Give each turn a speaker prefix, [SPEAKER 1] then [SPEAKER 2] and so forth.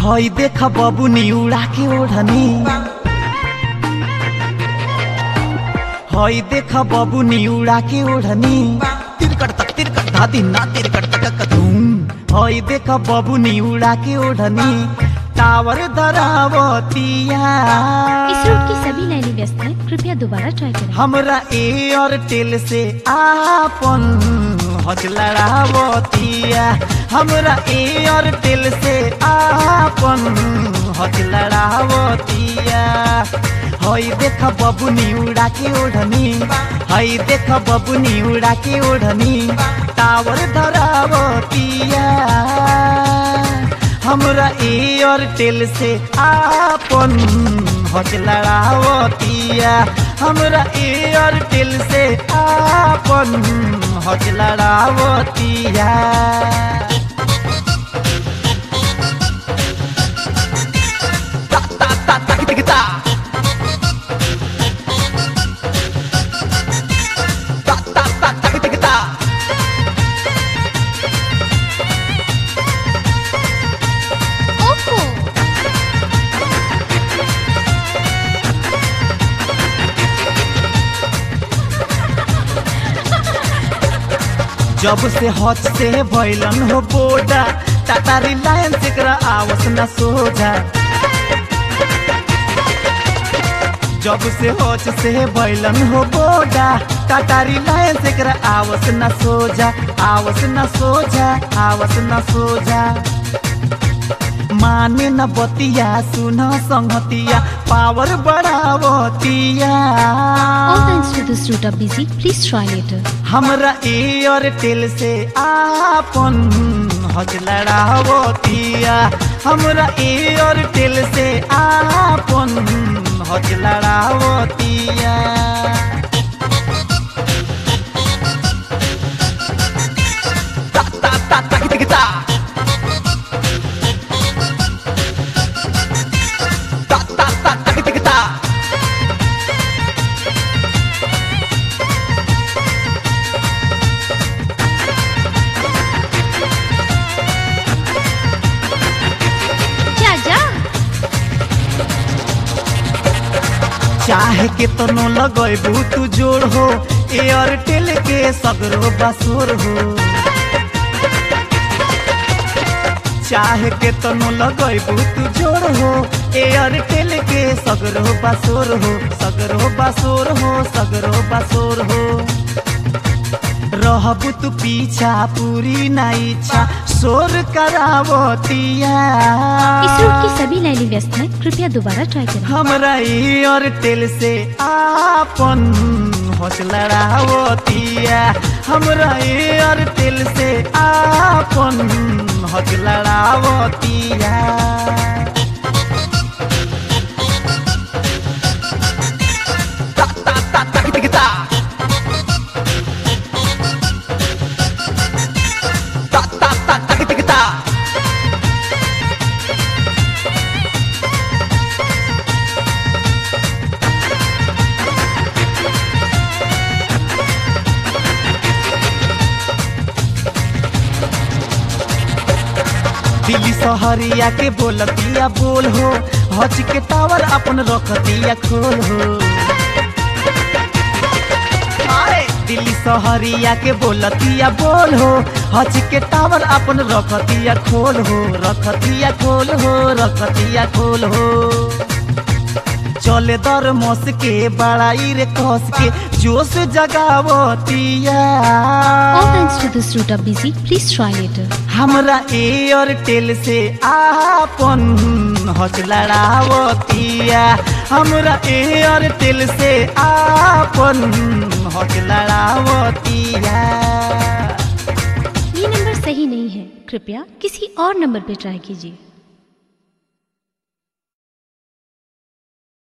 [SPEAKER 1] हई देख बबुनी उड़ा के ओढ़नी हई देख बबुनी उड़ा के ओढ़नी तिरकट तक तिरकट धादी ना तिरकट तक कदूम हई देख बबुनी उड़ा के ओढ़नी टावर धरावतिया
[SPEAKER 2] इस रूट की सभी लाइनें व्यस्त हैं कृपया दोबारा ट्राई करें
[SPEAKER 1] हमरा एयरटेल से आपन हज लड़ावतिया हमरा एयरटेल से आपन हज लड़ावतिया हई देख बबुनी उड़ा के ओढ़नी हई देख बबुनी उड़ा के ओढ़नी टावर धरावतिया हमरा एयरटेल से आपन हज लड़ावतिया हमरा एयरटेल से आपन हज लड़ावतिया ता ता ता ता ता ता ता ता ता ता ता ता
[SPEAKER 2] ओहो
[SPEAKER 1] जब से हज से भैलन हो बोडा टाटा रिलायंस एकरा आवस न सोझा जब से हज से भैलन हो बोडा टाटा रिलायंस एकरा आवस न सोझा आवस न सोझा आवस न सोझा माने न बतिया सुन संगतिया पावर बढ़ावतिया
[SPEAKER 2] All lines to this route are busy. Please try later.
[SPEAKER 1] हमरा एयरटेल से आपन हज लड़ावतिया हमरा एयरटेल से आपन हज लड़ावतिया ता ता ता ता ता ता ता ता ता ता ता ता
[SPEAKER 2] जा जा
[SPEAKER 1] चाहे के तनो लगैबू तू जोड़ हो एयरटेल के सगरो बसोर हो चाहे के तनो लगैबू तू जोड़ हो एयरटेल के सगरो बसोर हो सगरो बसोर हो सगरो बसोर हो रहबू तू पीछा पूरी ना इच्छा शोर करावतिया
[SPEAKER 2] इस रूट की सभी लाइनें व्यस्त हैं कृपया दोबारा ट्राई करें
[SPEAKER 1] हमरा एयरटेल से आपन हौस लड़ावतिया हमरा एयरटेल से आपन हौस लड़ावतिया ता ता ता ता ता ता ता ता ता ता ता ता दिल्ली सहरिया के बोलतिया बोल हो हज के टावर अपन रखतिया खोल हो आए, दिल्ली सहरिया के बोलतिया बोल हो हज के टावर अपन रखतिया खोल हो रखतिया खोल हो रखतिया खोल हो चले दर मस के बड़ाई रे कस के जोश जगावतिया
[SPEAKER 2] All lines to this route are busy. Please try later.
[SPEAKER 1] हमरा एयरटेल से आपन हज लड़ावतिया हमरा एयरटेल से आपन हज लड़ावतिया
[SPEAKER 2] ये नंबर सही नहीं है कृपया किसी और नंबर पर ट्राई कीजिए